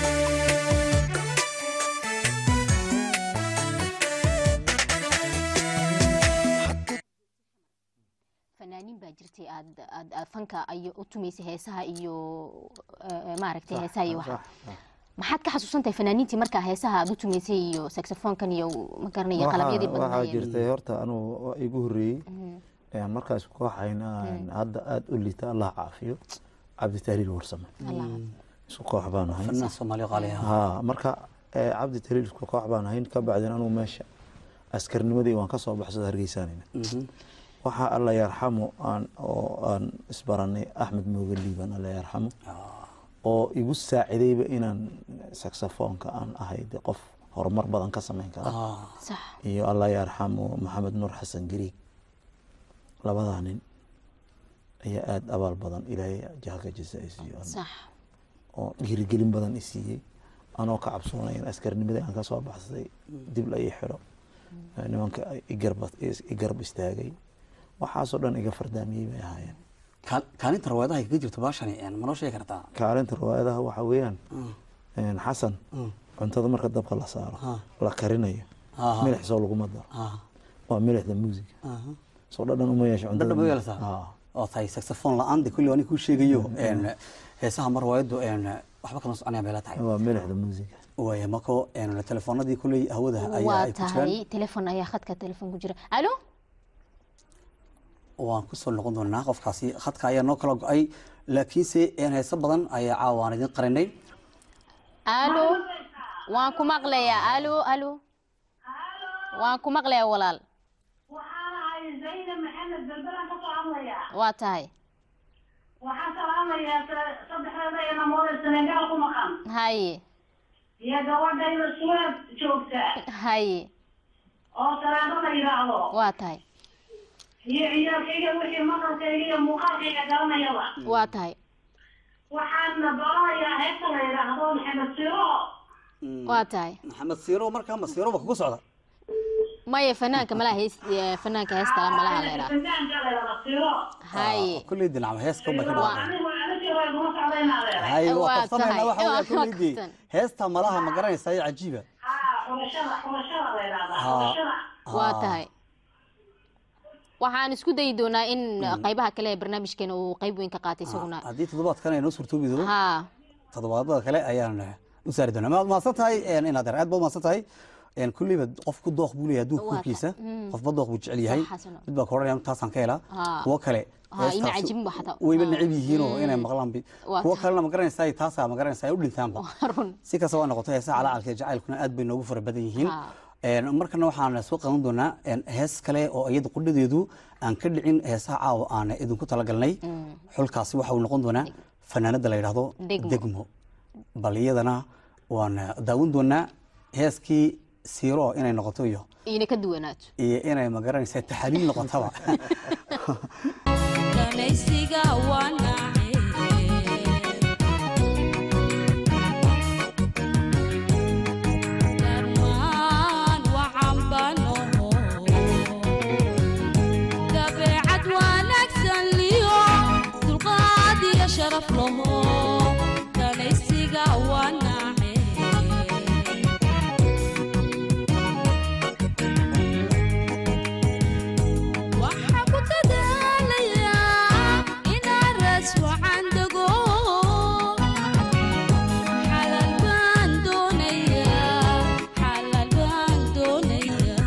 fanaaniin baa jirtay aad aad aad fanka iyo u tumaysay heesaha iyo eh, maaragtay heesaha iyo waxa maxaad ka xasuusantahay fanaaniintii markaa heesaha aad u tumaysay iyo saxofoonkan iyo ma garanaya qalabyadii waxaa badnaayeen jirtay horta anugu waa igu horreeyey ayaan markaas kooxayna aan hadda aada u liita allah caafiyo cabdi tahliil warsame isku koox baan ahay fanaan soomaaliya qaali ah ha marka eh, cabdi tahliil isku koox baan ahayn ka bacdin anugu meesha askarnimadii waan kasoo baxsada hargeysaanayna waxaa alla yarxamo aan oo aan isbaranay axmed mooge liiban alla yarxamo oo igu saacidayba inaan saxofoonka aan ahay de qof horumar badan ka samayn kara sax iyo allah yarxamo maxamed nuur xasan gariig labadaa nin ayaa aada abaal badan ilaahay jahalka jasa ay siiyo sax oo dhiirigelin badan i siiyey anoo ka cabsoonay in askarnimadii aan kasoo baxsaday dib la ii xidho nimanka igarba- igarab istaagay waxaasoo dhan iga fardaamiyey bay ahaayeen Kaal- kaalinta rawaadaha kaga jirto baashani een, ma noo sheegi kartaa kaalinta riwaayadaha waxaa weeyaan xasan cuntada marka dabka la saaro la karinayo Aha. milix soo laguma daro waa milixda muusiga soo dhadhan uma yeesho cuntada dhadhan ma milix. yeelataa Haa. oo tahay saxophone la-aan de kulli ani kuu sheegayo een, heesaha mar rawaayadu een, waxba kama soconaya meela tahay waa milixda muusiga waaya marko een, telefoonadii kuley hawada ayaa waa ay ku jiraan tahay telefon ayaa khadka telefon ku jira alo waan kusoo noqon doonaa qofkaasi khadka ayaa noo kala go-ay laakiinse een, heeso badan ayaa caawa aan idin qarinay alo waan ku maqlayaa alo alo waan ku maqlayaa walaal waxaan ahay zaynab maxamed berberan ka soo hadlayaa waa tahay waxaan salaamayaa sa- saddexdeeda inamoode senegaal ku maqan haye iyo gabadhayda suweed joogta haye oo salaado la yidhaahdo waa tahay iyo ciyaalkayga wixii maqalkayga iyo muuqaalkayga garanayaba waa tahay waxaana doonayaa heesta la yidhaahdo maxamed siro waa tahay maxamed siiro markaa ma siiroba kugu socda maya fanaanka malaha hees eh, fanaanka heesta malaha la yidhaha fanaanka la yidhaahdo siro haye kulley dinacma heeska unbay ka dhaqaaqeen anigu aniga way kuma socdaynaa leedahay hay waa Waa qabsanayna tahay. waxa weeye Waa kulleydii qabsan. heesta malaha ma garanaysaa ee cajiiba haa xulashada xulashada la yidhaahdaa Haa. xulashada waa tahay waxaan isku dayi doonaa in qaybaha kale ee barnaamijkeena uu qayb weyn ka qaatay isaguna haddii toddobaadkan ay noo suurtoobi doono haa toddobaadada kale ayaan eh, u saari doonaa maad mahadsan tahay een, inaad aad baad mahadsan tahay een, kulleyba qofku dooq buu leeyahay adduunka Waa korkiisa ta- mm. qofba dooq buu jecel yahay Sax, xasano. mid baa ka odhanaya taasaan ka helaa Haa. kuwo kale Haa, ima heestaasi cajibin ba xataa. wayba Haa. necib yihiinoo inay Mm. maqlaan bi Waa kuwo tahay. kalena ma garanaysaa taasaa ma garanaysaa ay u dhintaanba run si kastaba ha noqoto heesaha calacalka iyo jacaylkuna aad bay noogu fara badan yihiin Haa. Een, markana waxaan soo qadan doonaa een, hees kale oo iyada qudhadeedu aan ka dhicin heesaha caawa aan idinku talagalnay xulkaasi waxa uu noqon doonaa fanaanada la yidhaahdo Degmo. degmo bal iyadana waan daawan doonaa heeskii siiro inay noqoto iyo iina ka duwanaato iyo inay magaranaysa taxaliil noqotaba danaysiga waa nacay dhammaan waxaan banoho dabeecad wanaagsan liyo dulqaad iyo sharaf laho danaysiga waa nacay waxaa ku dadaalayaa inaan ras wacan dego xalal baan doonayaa xalal baan doonayaa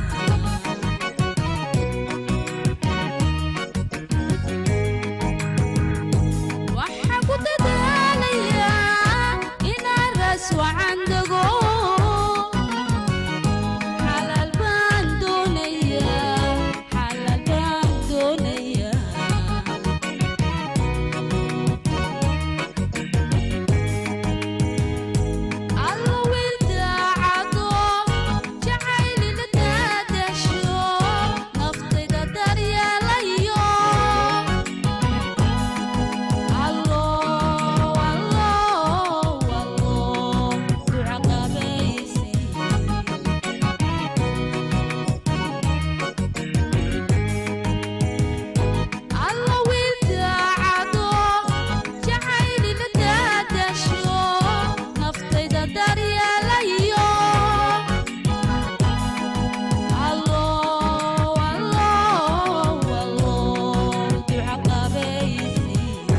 waxaa ku dadaalayaa inaan ras wacan dego xalal baan doonayaa xalal baan doonayaa alla wiil daacado jacaylila daadasho naftayda daryeelayo allo allo allo duca qabaysi alla wiil daacado jacaylila daadasho naftayda daryeelayo allo allo allo duca qabaysi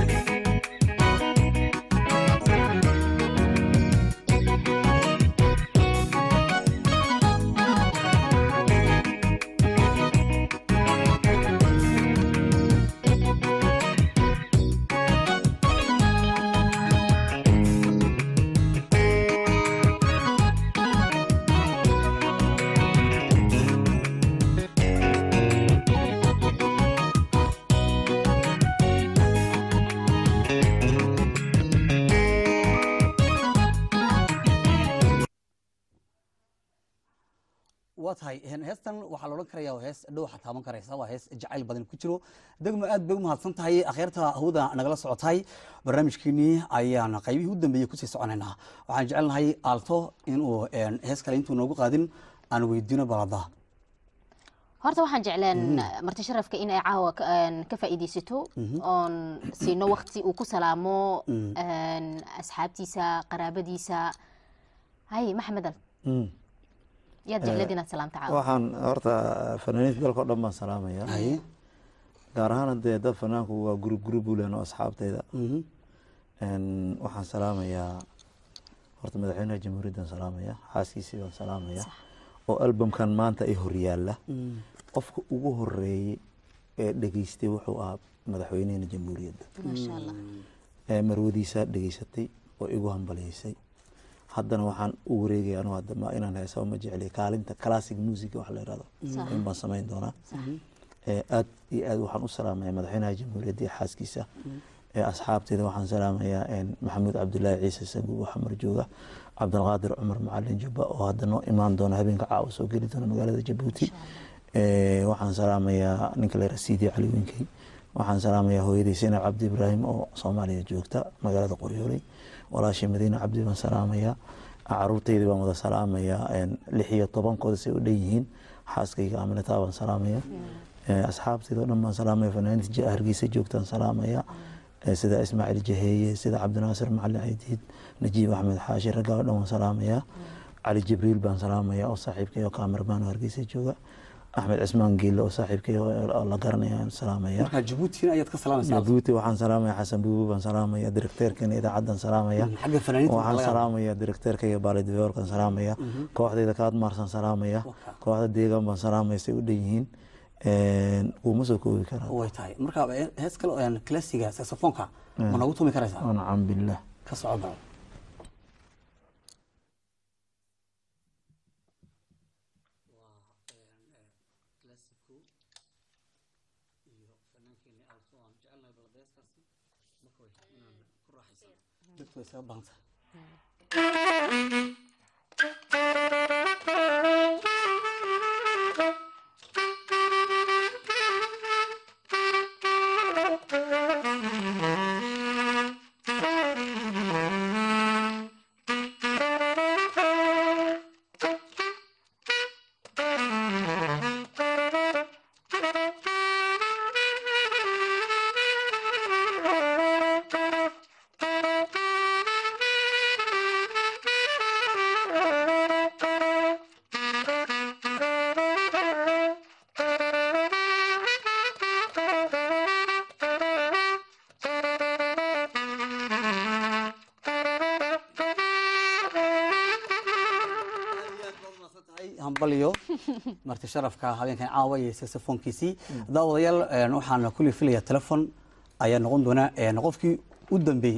waa tahay een, heestan waxaa la odhan karaya waa hees dhow waxaa taaban karaysa waa hees jacayl badan ku jiro degmo aad bay u mahadsan tahay akhyaarta hawada nagala socotay barnaamijkeenii ayaan qaybihii u dambeeyey kusii soconaynaa waxaan jecelnahay aalto inuu een, hees kale intuu noogu qaadin aan weydiino balada horta waxaan jecleen marti sharafka in ay caawa ka- een, ka faa'iidaysato oon siino waqti uu ku salaamo een, asxaabtiisa qaraabadiisa hay maxamed al yaad jecleed inaad salaamta caawa waxaan horta fanaaniinta dalka o dhan baan salaamaya haye gaar ahaan dee dad fanaanku waa gurub gurub u lehen oo asxaabtayda Mhm. Een, waxaan salaamayaa horta madaxweynaha jamhuuriyaddan salaamaya xaaskiisii baan salaamaya oo albamkan maanta ay horyaalla qofka ugu horeeyey ee dhegeystay wuxuu ahaa madaxweynaheena jamhuuriyadda maasha allah ee marwadiisaa dhegeysatay oo igu hambaliyeysay haddana waxaan u wareegaya anu hadda ma inaan heesaba ma jecliya kaalinta classic music wax la yidhahdo Sax. in baan samayn doonaa ee aad iyo aad waxaan u salaamaya madaxweynaha jamhuuriyadda iyo xaaskiisa ee asxaabteeda waxaan salaamayaa een, maxamuud cabdulaahi ciise sabuub oo xamar jooga cabdilqaadir cumar macalin jubba oo hadda noo imaan doona habeenka caawa soo geli doona magaalada jabuuti Ee, waxaan salaamayaa ninka la yidhaha siidi cali winkey waxaan salaamayaa hooyadii sinab cabdi ibraahim oo soomaaliya joogta magaalada qoryooley walaashii madiine cabdi baan salaamayaa caruurteydii baan wada salaamayaa lix iyo tobankooda say u dhan yihiin xaaskayga aminataa baan salaamaya asxaabteyda o dhan baan salaamaya fanaaniinta hargeysa joogtaan salaamaya sida ismaaciil jaheeye sida cabdinaasir macalin caydiid najiib axmed xaashi raggaa o dhan waan salaamayaa cali jibriil baan salaamaya oo saaxiibkay oo kaamirmaan oo hargeysa jooga axmed cismaan geelle oo saaxiibkay oo la garanaya aan salaamaya marka jabuutina ayaad ka salaamaysaa jabuuti waxaan salaamaya xasan buubu baan salaamaya direkteerkana idaacadan salaamaya xagga fanaaniinta waxaan salaamaya direkteerkayga baalidiveorkan salaamaya kooxdayda kaadmaarsan salaamaya kooxda deegaan baan salaamaya say u dhan yihiin kuma soo koobi karaa way tahay marka hees kale oo classiga saxofoonka ma nagu tumi karaysaa nacam billah ka soco baco dadku way isaga baahanta hambaliyo marti sharafka habeenkan caawa iyo saxofoonkiisii daawadayaal waxaan kulli filaya telefon ayaa noqon doona qofkii u dambeeya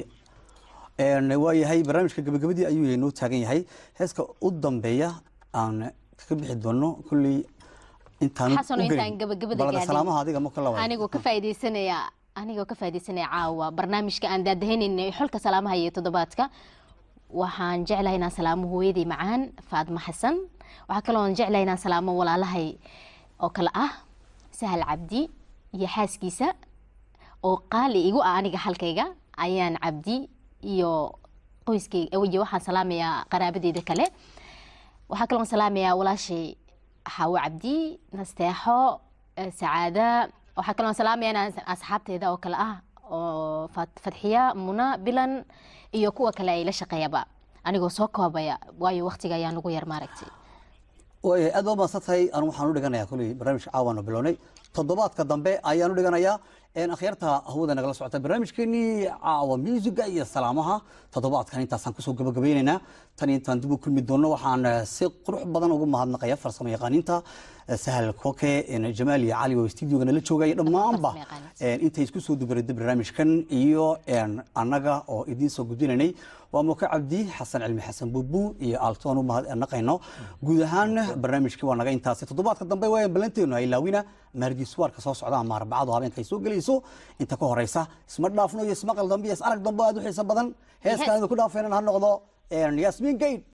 waayahay barnaamijka gabagabadii ayuu noo taagan yahay heeska u dambeeya aan kaga bixi doono kulli intaan xasano intaan gabagabada gaadhin salaamaha adiga ma kala anigoo ka faaideysanaya anigoo ka faaideysanaya caawa barnaamijka aan daadaheynayna xolka salaamaha iyo toddobaadka waxaan jeclahay inaan salaamo hooyadii macaan faadmo xasan waxaa kaloo jeclahay inaan salaamo walaalahay oo kale ah sahal cabdi iyo xaaskiisa oo qaali igu ah aniga halkayga ayaan cabdi iyo qoyskayga iyo waxaan salaamayaa qaraabadeyda kale waxaa kaloo salaamayaa walaashay xaawo cabdi nasteexo sacaada waxaa kaloo salaamaya inaan asxaabteeda oo kale ah oo fadxiya muna bilan iyo kuwa kale ay la shaqeeyaba anigoo soo koobaya waayo waqtiga ayaa nagu yar maaragtay waaya aad baa mahadsan tahay anu waxaan u dhiganayaa kulli barnaamijka caawaanu bilownay toddobaadka dambe ayaan u dhiganayaa akhyaarta hawada nagala socota barnaamijkeenii caawa muusiga iyo salaamaha toddobaadkan intaasaan kusoo gabagabaynaynaa tan intaan dib u kulmi doonno waxaan si qurux badan ugu mahadnaqaya farsamo yaqaaniinta sahal koke jamaal iyo cali oo stuudiyoga nala joogaya dhammaanba intay isku soo dubarada barnaamijkan iyo annaga oo idiin soo gudbinaynay waa muka cabdi xasan cilmi xasan buubu iyo aaltoon u mahadnaqayno guud ahaan barnaamijkii waa naga intaasi toddobaadka dambe waa ballanteenu ay laawina maardiiswaarka soo socda ama arbacadu habeenka ay soo gelayso inta ka horeysa isma dhaafno iyo ismaqal dambe iyo is arag dambe aad u xiiso badan heeskaan idinku dhaafaynan ha noqdo yasmin gayd